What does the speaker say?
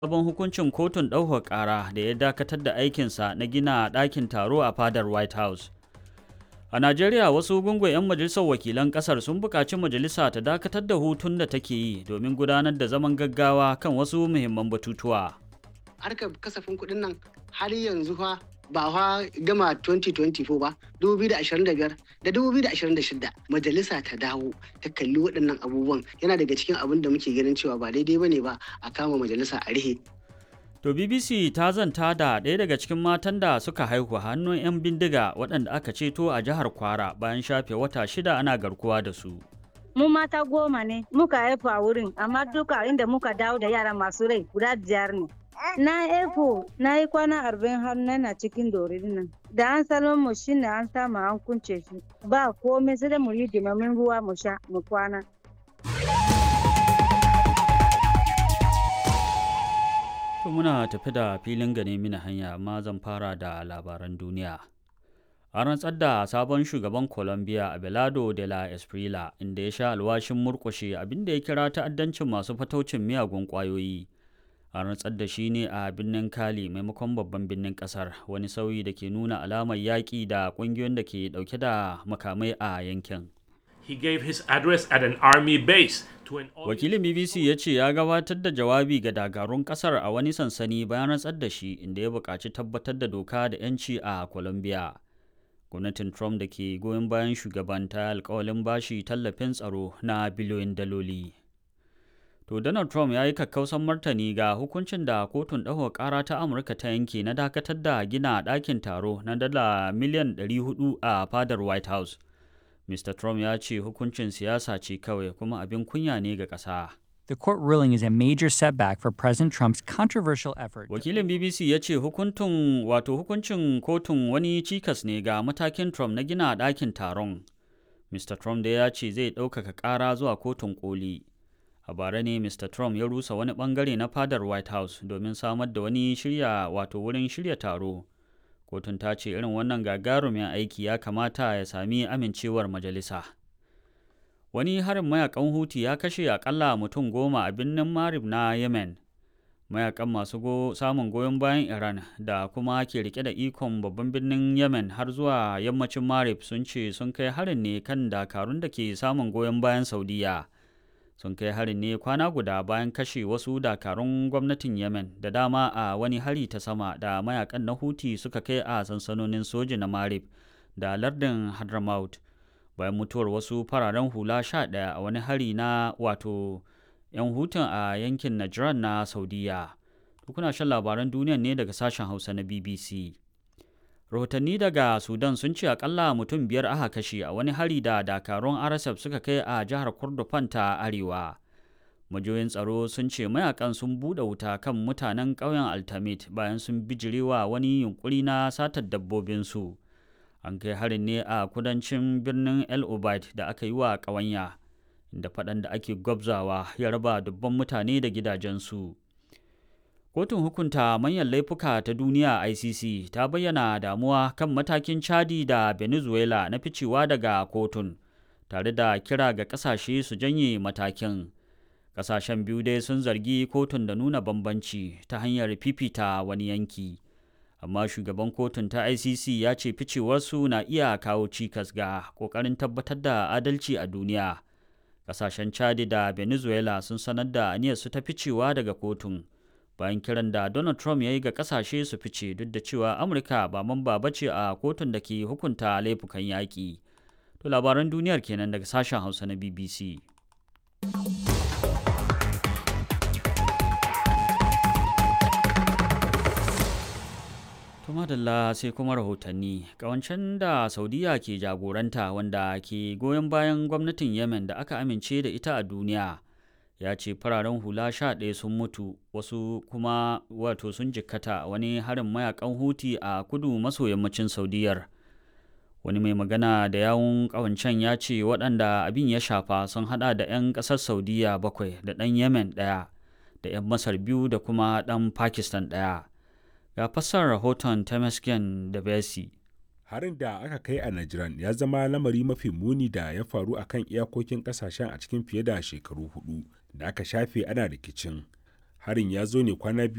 sabon hukuncin kotun ɗaukar ƙara da ya dakatar da aikinsa na gina ɗakin taro a fadar white house a najeriya wasu gungun 'yan majalisar wakilan ƙasar sun buƙaci majalisa ta dakatar da hutun da take yi domin gudanar da zaman gaggawa kan wasu muhimman batutuwa harkar kasafin kuɗin nan har yanzu fa ba fa gama 2024 ba 2025 da 2026 majalisa ta dawo ta kalli waɗannan abubuwan yana daga cikin abin da muke ganin cewa ba daidai bane ba a kama majalisa a rihe To BBC ta zanta da ɗaya daga cikin matan da suka haihu hannun 'yan bindiga waɗanda aka ceto a jihar Kwara bayan shafe wata shida ana garkuwa da su. Mu mata goma ne muka haifu a wurin amma duka inda muka dawo da yara masu rai guda biyar ne. Na efo na yi kwana arba'in har na cikin dorin nan. Da an salon mu shine an samu an kunce shi. Ba komai sai da mu yi dimamin ruwa mu sha mu kwana. To muna tafi da filin gane mini hanya amma zan fara da labaran duniya. A rantsar da sabon shugaban Colombia Abelardo de la Esprila inda ya sha alwashin murkushe abinda ya kira ta'addancin masu fataucin miyagun ƙwayoyi. a rantsar da shi ne a birnin kali maimakon babban birnin kasar wani sauyi da ke nuna alamar yaƙi da ƙungiyoyin da ke ɗauke da makamai a yankin He gave his address at an army base to an wakilin bbc ya ce ya gabatar da jawabi ga dakarun kasar a wani sansani bayan rantsar da shi inda ya buƙaci tabbatar da doka da 'yanci a colombia gwamnatin trump da ke goyon bayan shugaban ta alkawalin bashi tallafin tsaro na biliyoyin daloli To Donald Trump ya yi kakkausan martani ga hukuncin da kotun ɗaukar ƙara ta Amurka ta yanke na dakatar da gina ɗakin taro na dala miliyan 400 a fadar White House. Mr. Trump ya ce hukuncin siyasa ce kawai kuma abin kunya ne ga ƙasa. The court ruling is a major setback for President Trump's controversial effort. Wakilin BBC ya ce hukuntun wato hukuncin kotun wani cikas ne ga matakin Trump na gina ɗakin taron. Mr. Trump da ya ce zai ɗaukaka ƙara zuwa kotun koli. a bara ne mr trump ya rusa wani bangare na fadar white house domin samar da wani shirya wato wurin shirya taro kotun ta ce irin wannan gagarumin aiki ya kamata ya sami amincewar majalisa wani harin mayakan huti ya kashe akalla mutum goma a birnin marib na yemen mayakan masu go samun goyon bayan iran da kuma ke rike da ikon babban birnin yemen har zuwa yammacin marib sun ce sun kai harin ne kan dakarun da ke samun goyon bayan saudiya sun kai harin ne kwana guda bayan kashe wasu dakarun gwamnatin yemen da dama a wani hari ta sama da mayakan na huti suka kai a sansanonin soji na marib da lardin hadramaut bayan mutuwar wasu fararen hula sha ɗaya a wani hari na wato 'yan hutun a yankin najran na saudiya kuna shan labaran duniya ne daga sashen hausa na bbc rahotanni daga sudan sun ce akalla mutum biyar aka kashe a wani hari da dakarun rsf suka kai a jihar kordofan ta arewa majoyin tsaro sun ce mayakan sun buɗe wuta kan mutanen ƙauyen altamit bayan sun bijirewa wani yunkuri na satar dabbobinsu an kai harin ne a kudancin birnin el obaid da aka yi wa ƙawanya da faɗan da ake gwabzawa ya raba dubban mutane da gidajensu Kotun hukunta manyan laifuka ta duniya ICC ta bayyana damuwa kan matakin Chadi da Venezuela na ficewa daga kotun, tare da kira ga ƙasashe su janye matakin. Ƙasashen biyu dai sun zargi kotun da nuna bambanci ta hanyar fifita wani yanki. Amma shugaban kotun ta ICC ya ce ficewarsu na iya kawo cikas ga ƙoƙarin tabbatar da adalci a duniya. Ƙasashen Chadi da Venezuela sun sanar da aniyarsu ta ficewa daga kotun. bayan kiran da Donald Trump ya yi ga kasashe su fice duk da cewa Amurka ba mamba ba ce a kotun da ke hukunta laifukan yaƙi. To labaran duniyar kenan daga sashen Hausa na BBC. madalla sai kuma rahotanni kawancen da saudiya ke jagoranta wanda ke goyon bayan gwamnatin yemen da aka amince da ita a duniya ya ce fararen hula sha ɗaya sun mutu wasu kuma wato sun jikkata wani harin mayakan huti a kudu maso yammacin saudiyar wani mai magana da yawun ƙawancen ya ce waɗanda abin ya shafa sun hada da 'yan ƙasar saudiya bakwai da ɗan yemen ɗaya da 'yan masar biyu da kuma ɗan pakistan ɗaya ga fassar rahoton temesgen da besi harin da aka kai a Najran ya zama lamari mafi muni da ya faru a kan iyakokin kasashen a cikin fiye da shekaru hudu da aka shafe ana rikicin. Harin ya zo ne kwana biyu